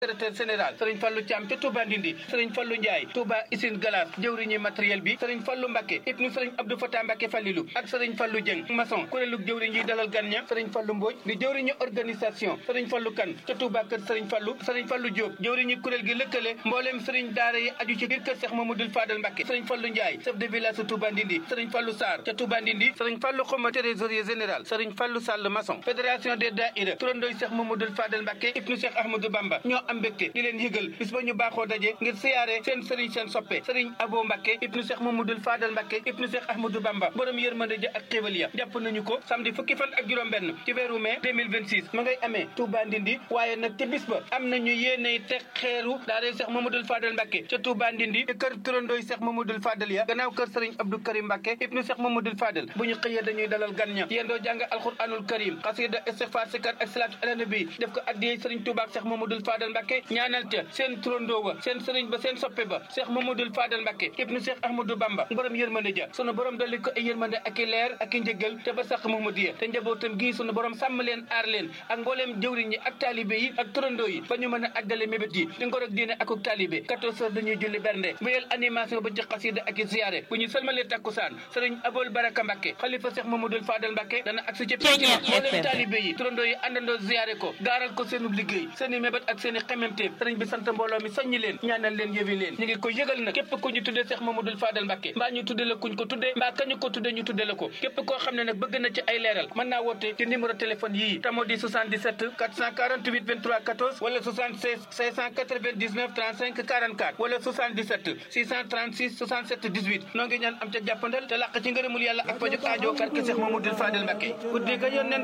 secrétaire général sëriñ Fallou Thiam ca Touba Ndindi sëriñ Fallou Ndiaye Touba Isine Galas jëwriñu matériel bi sëriñ Fallou Mbacke ibnu sëriñ Abdou Fatah Mbacke Fallilu ak sëriñ Fallou Dieng maçon kuréelu jëwriñ yi dalal gan ña sëriñ Fallou Mbodj di jëwriñu organisation sëriñ Fallou Kane ca Touba kër sëriñ Fallou sëriñ Fallou Diop jëwriñu kuréel gi lëkkale mbooleem sëriñ daara yi aju ci biir kër Cheikh Mamadou Fadal Mbacke sëriñ Fallou Ndiaye chef de village sa Touba Ndindi sëriñ Fallou Sarr ca Touba Ndindi sëriñ Fallou Xoma trésorier général sëriñ Fallou Sall maçon fédération des daïra turandooy Cheikh Mamadou Fadal Mbacke ibnu Cheikh Ahmadou Bamba ñoo am mbégte di leen yëgal bis ba ñu baaxoo daje ngir siyaare seen sëriñ seen soppe sëriñ Abo Mbacke ibnu Cheikh Mamadou Fadal Mbacke ibnu Cheikh Ahmadou Bamba borom yërmande ja ak xéewal ya jàpp nañu ko samedi fukki fan ak juróom benn ci weeru mai 2026 ma ngay amee Touba Ndindi waaye nag ca bis ba am nañu yéeney teg xeeru daara Cheikh Mamadou Fadal Mbacke ca Touba Ndindi te kër turandooy Cheikh Mamadou Fadal ya gannaaw kër sëriñ Abdou Karim Mbacke ibnu Cheikh Mamadou Fadal bu ñu xëyee dañuy dalal gan ña yéen doo jàng alquranul karim xasida istighfar sikar ak salaatu ala nabi def ko addiyee sëriñ Touba ak Cheikh Mamadou Fadal Mbacke ñaanal ca seen turandoo wa seen sëriñ ba seen soppe ba Cheikh Mamadou Fadal Mbacke ibnu Cheikh Ahmadou Bamba borom yërmande ja sunu borom dolli ko ay yërmande ak i leer ak i njëggal te ba sax Mamadou te njabootam gii sunu borom sàmm leen aar leen ak mbooleem jëwriñ yi ak taalibe yi ak turandoo yi ba ñu mën a àggale mébét yi di ngor ak diine ak ak taalibe 14 heures dañuy julli bernde wéyal animation ba ci xasida ak i ziyaare bu ñu sëlmalee takkusaan sëriñ Abol Baraka Mbacke xalifa Cheikh Mamadou Fadal Mbacke dana agsi ci penc ma mbooleem taalibe yi turandoo yi àndandoo ziyaare ko gaaral ko seenu liggéey seen i mébét ak seen i xememteef sëriñ bi sant mbooloo mi soññi leen ñaanal leen yëwi leen ñu ngi ko yëgal nag képp ku ñu tuddee Cheikh Mamadou Fadal Mbacke mbaa ñu tudde la kuñ ko tuddee mbaa kañu ko tuddee ñu tudde la ko képp koo xam ne nag bëgg na ci ay leeral mën naa woote ci numéro téléphone yii tamo di 77 448 23 14 wala 76 699 35 44 wala 77 636 67 18 noo ngi ñaan am ca jàppandal te làq ci ngërëmul yàlla ak pajug aajo barke Cheikh Mamadou Fadal Mbacke guddi ga yónneen